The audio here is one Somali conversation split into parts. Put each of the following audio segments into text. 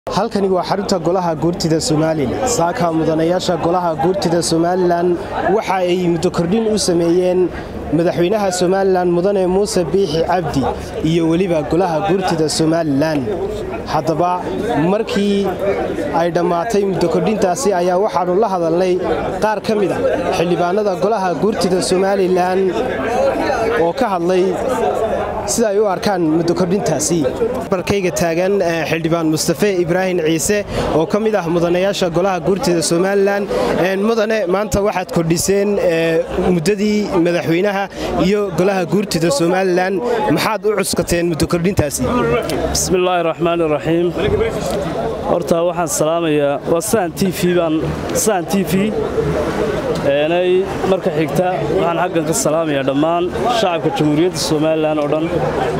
halkani waa xarunta golaha guurtida somalilan saaka mudanayaasha golaha guurtida somalilan waxa ay muddo kordhin u sameeyeen madaxweynaha somalilan mudane muuse biixi cabdi iyo weliba golaha guurtida somalilan haddaba markii ay dhammaatay muddo kordhintaasi ayaa waxaannu la hadalnay qaar ka mid a xildhibaanada golaha guurtida somalilan oo ka hadlay sida ay u arkaan muddo kordhintaasi barkayga taagan xildhibaan mustafe ibraahim ciise oo ka mid ah mudanayaasha golaha guurtida somalilan mudane maanta waxaad kordhiseen muddadii madaxweynaha iyo golaha guurtida somalilan maxaad u cuskateen muddo kordhintaasi bismillaahi raxmaan iraxiim horta waxaan salaamayaa waa sahan t v baan sahan t v eenay marka xigta waxaan xaggan ka salaamayaa dhammaan shacabka jamhuuriyadda somalilan oo dhan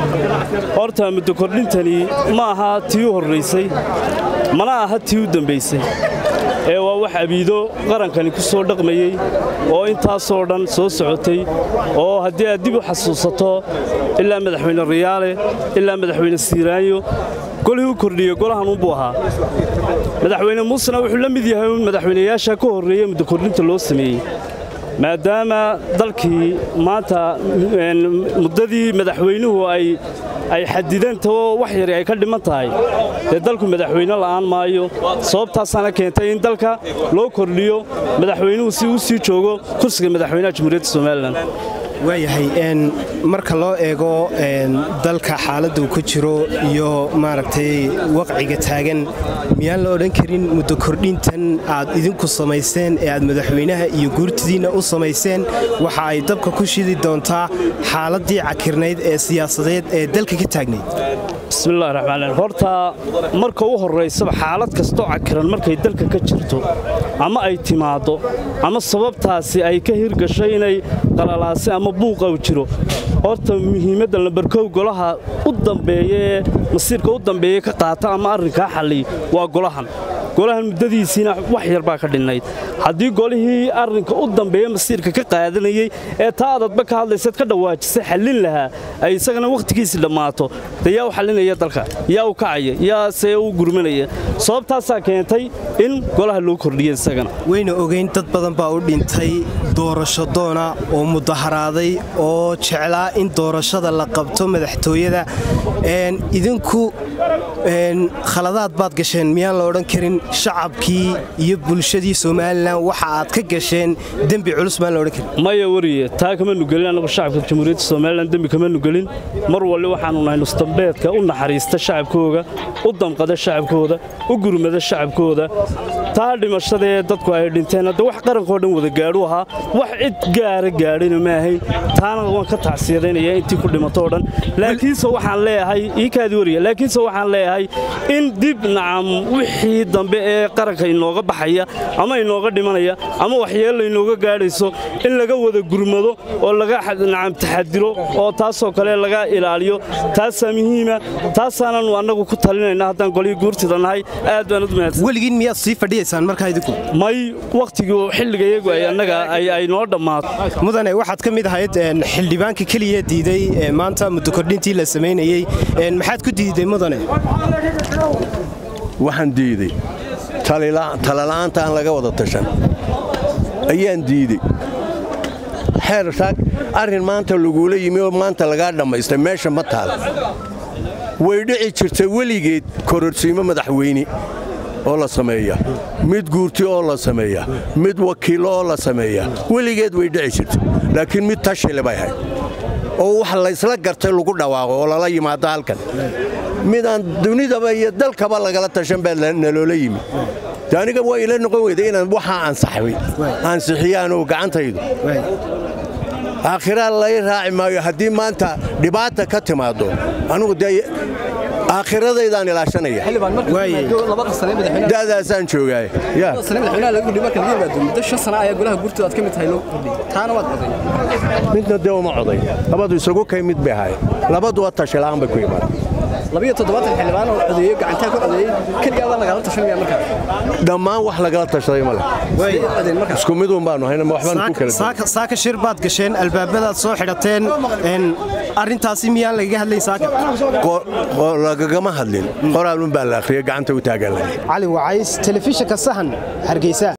horta muddo kordhintani ma aha tii u horraysay mana aha tii u dambaysay ee waa wax abiido qarankani ku soo dhaqmayey oo intaasoo dhan soo socotay oo haddii aad dib u xasuusato ilaa madaxweyne riyaale ilaa madaxweyne siiraanyo golihii u kordhiyey golahan unbuu ahaa madaxweyne muusena wuxuu la mid yahay madaxweynayaasha ka horreeye muddo kordhinta loo sameeyey maadaama dalkii maanta muddadii madaxweynuhu ay ay xadidantao wax yari ay ka dhiman tahay dee dalku madaxweyne la'aan maayo sababtaasaana keentay in dalka loo kordhiyo madaxweynuhu si uu sii joogo kursiga madaxweynaha jamhuuriyadda somalilan waayahay marka loo eego dalka xaaladuu ku jiro iyo maaragtay waqciga taagan miyaan la odhan karin muddo kordhintan aad idinku samayseen ee aad madaxweynaha iyo guurtidiinna u samayseen waxa ay dabka ku shidi doontaa xaaladdii cakirnayd ee siyaasadeed ee dalka ka taagnayd bismillahi raxmaan horta marka u horraysaba xaalad kastoo cakiran markay dalka ka jirto ama ay timaaddo ama sababtaasi ay ka hirgashay inay qalalaase ama buuqa u jiro horta muhiimadda lambarkow golaha u dambeeya ee masiirka u dambeeya ka qaata ama arrinkaa xalliy waa golahan golahan muddadiisiina wax yar baa ka dhinnayd haddii golihii arrinka u dambeeya masiirka ka qaadanayey ee taa adadba ka hadlaysaad ka dhawaajisay xallin lahaa ay isagana wakhtigiisii dhammaato dee yaa u xallinaya dalka yaa u kacaya yaa see u gurmanaya sababtaasaa keentay in golaha loo kordhiya isagana wayna ogayn dad badan baa u dhintay doorasho doona oo mudaharaaday oo jeclaa in doorashada la qabto madaxtooyada idinku khaladaad baad gasheen miyaan la odhan karin shacabkii iyo bulshadii somalilan waxa aad ka gasheen dembi culus maan la odhan karin maya wariye taa kama nugelin annagu shacabka jamhuuriyadda somalilan dembi kama nugelin mar walli waxaannu nahay nusdambeedka u naxariista shacabkooga u damqada shacabkooda u gurmada shacabkooda taa dhimashadaee dadku ay dhinteen hadda wax qarankoo dhan wada gaadhu ahaa wax cid gaara gaadhina ma ahayn taana waan ka tacsiyadaynaya intii ku dhimato o dhan laakiinse waxaan leeyahay ii kaadi wariya laakiinse waxaan leeyahay in dib nacam wixii dambe ee qaranka inooga baxaya ama inooga dhimanaya ama waxyeella inooga gaadhayso in laga wada gurmado oo laga nacam taxadiro oo taasoo kale laga ilaaliyo taasaa muhiima taasaananu annagu ku talinayna haddaan golihii guurtida nahay aad baan u mahadsan weligiin miyaad sii fadhiyaysaan markaa idinku may wakhtigii xilliga iyagu ay annaga ay noo dhammaato mudane waxaad ka mid ahayd xildhibaanka keliya diiday maanta muddo kordhintii la samaynayey maxaad ku diiday mudane waxaan diiday talala'aanta aan laga wada tashan ayaan diidey xeer shaag arrin maanta lagula yimi oo maanta lagaa dhammaystay meesha ma taal way dhici jirta weligeed kororsiimo madaxweyne oo la sameeya mid guurti oo la sameeya mid wakiillo oo la sameeya weligeed way dhici jirta laakiin mid tashile bay ahayd oo wax laysla gartay lagu dhawaaqo oo lala yimaado halkan midaan dunidaba iyo dalkaba lagala tashan baa naloola yimi de aniga waa ila noqon weyda inaan waxaa ansaxay ansixiyaanoo gacantaydu aakhiraa lay raaci maayo haddii maanta dhibaata ka timaaddo anugu dee aakhiradaydaan ilaashanaya da'daasaan joogaay midna dee uma coday labadu isagu kay mid bay ahaayeen labaduwa tashila'aan bay ku imaadeen labiyo toddobaatan xildhibaan oo codeeyey gacantaa ku codeeyey keligaabaa lagala tashanaya markaa dhammaan wax lagala tashaday ma leh codeen markaa isku midun baanu hayna ma waxbaan ku kala duwan saaka saaka shir baad gasheen albaabadaad soo xidhateen een, arrintaasi miyaan lagaga hadlayn saaka Qo- qo- lagagama hadlin qoraalun baa la akhriyay gacanta u taagan lahay cali wacays telefishinka sahan hargeysa